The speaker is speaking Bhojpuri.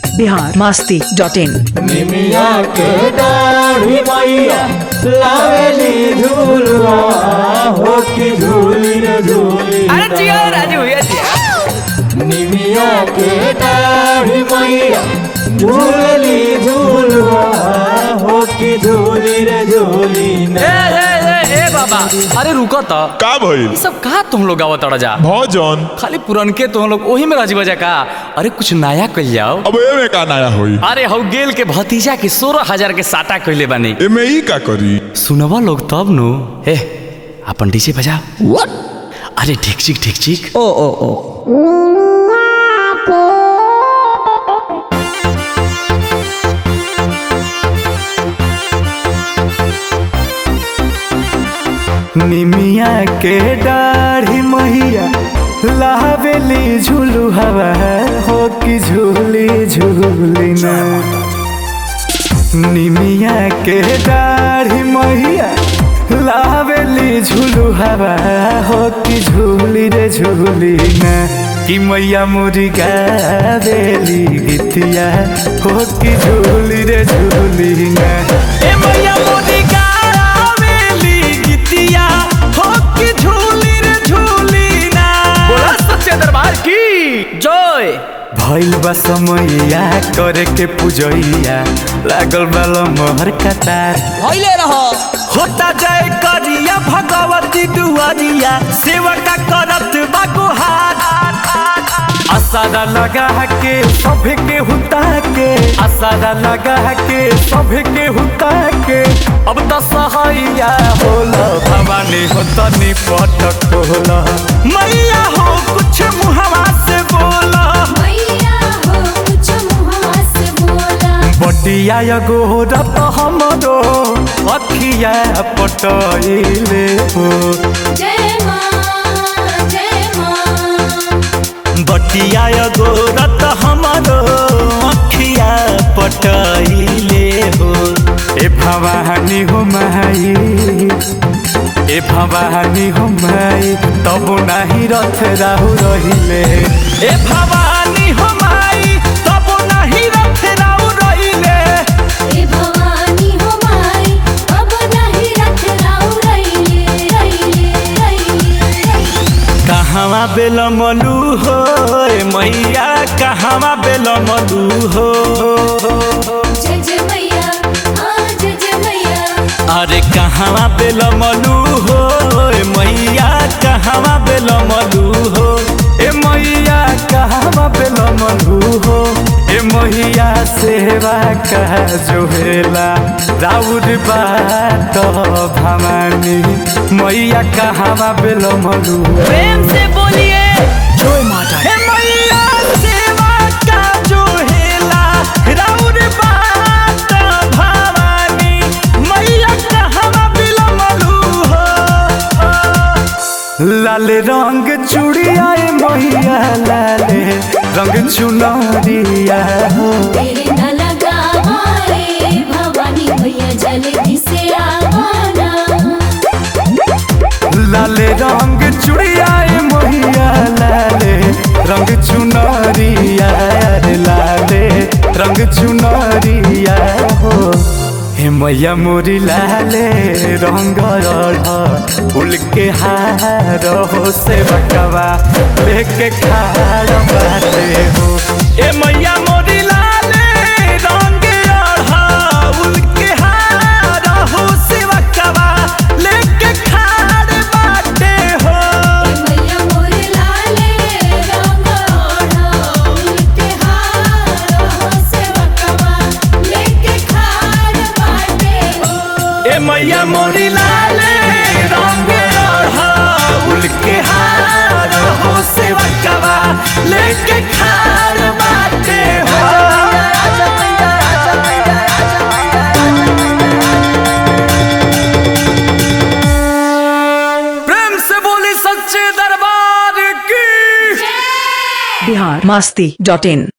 बिहार मास्ती डॉट इन निमिया के दाढ़ी मैया लावेली झूलवा हो की झूली रे झूली अरे जियो राजू भैया जियो निमिया के दाढ़ी मैया झूलली झूलवा हो की झूली रे झूली ए ना ए ए ए बाबा अरे रुको तो का भइल ये सब कहा तुम लोग आवत जा भजन खाली पुरनके तुम लोग ओही में राजी बजा का अरे कुछ नया कल जाओ अब एमे का नया होई अरे हौ गेल के भतीजा के सोलह हजार के साटा कहले बानी एमे ई का करी सुनवा लोग तब नु ए अपन डीजे बजा अरे ठीक ठीक ठीक ठीक ओ ओ ओ निमिया के दाढ़ी मैया लावेली झूलू हवा हो कि झूली झूली ना निमिया के दाढ़ी मैया लावेली झूलू हवा हो कि झूली रे झूली ना कि मैया मुरी गावेली गीतिया हो कि झूली रे झूली ना ए मैया मुरी गावेली गीतिया हो कि झूली रे झूली ना बोला सच्चे दरबार की जय भइल बा समैया करे के पूजैया लागल बा मोहर कतार भइले रहो होता जय करिया भगवती दुआरिया सेवका करत बा गुहार असारा लगा के सभे के हुता के असारा लगा के सभे के हुता के अब तो सहाइया होला भवानी हो तनी पटक होला मैया हो कुछ मुहवा से बोला मैया हो कुछ मुहावा से बोला बटिया गोरत हमरो अखिया पटैले हो जय माँ जय माँ बटिया गोरत हमरो अखिया पटैले हो ए भवानी हो माई ए भवानी हो माई तब नाही रथ राहु रहिले ए भवानी हो माई तब नाही रथ राहु रहिले हे भवानी हो माई अब नहीं रख राउ रैले रैले रैले कहवा बेल मलू हो ए मैया कहवा बेल मलू हो जय जय मैया हाँ जय जय मैया अरे कहवा बेल मलू हो ए मैया कहवा बेल मलू हो ए मैया कहवा बेल मलू हो ए मैया सेवा का जोहेला राउर बात भवानी मैया कहवा बेल मलू प्रेम से बोलिए जय माता हे मैया सेवा का जो हेला राउर बात भवानी मैया कहवा बिलमलू हो लाल रंग चूड़िया ए मैया लाले रंग चुनरिया हो तेरे न लगा मारे भवानी भैया जल्दी से आवाना लाले रंग चुड़िया ए मैया लाले रंग चुनरिया रे लाले रंग चुनरिया हो हे मैया मोरी लाले रंग फूल के हार हो से बकवा लेके खाड़ बाटे हो ए मैया मोरी लाले रंग फूल के हार हो से बकवा लेके खाड़ बाटे हो मैया मोरे लाले रंग ओढ़ो उनके हार हो सेवकवा लेके खाड़ बाटे हो ए मैया मोरी लाले रंग फूल के हार हो से बकवा लेके खाड़ बाटे हो प्रेम से बोली सच्चे दरबार की बिहार मास्ती डॉट इन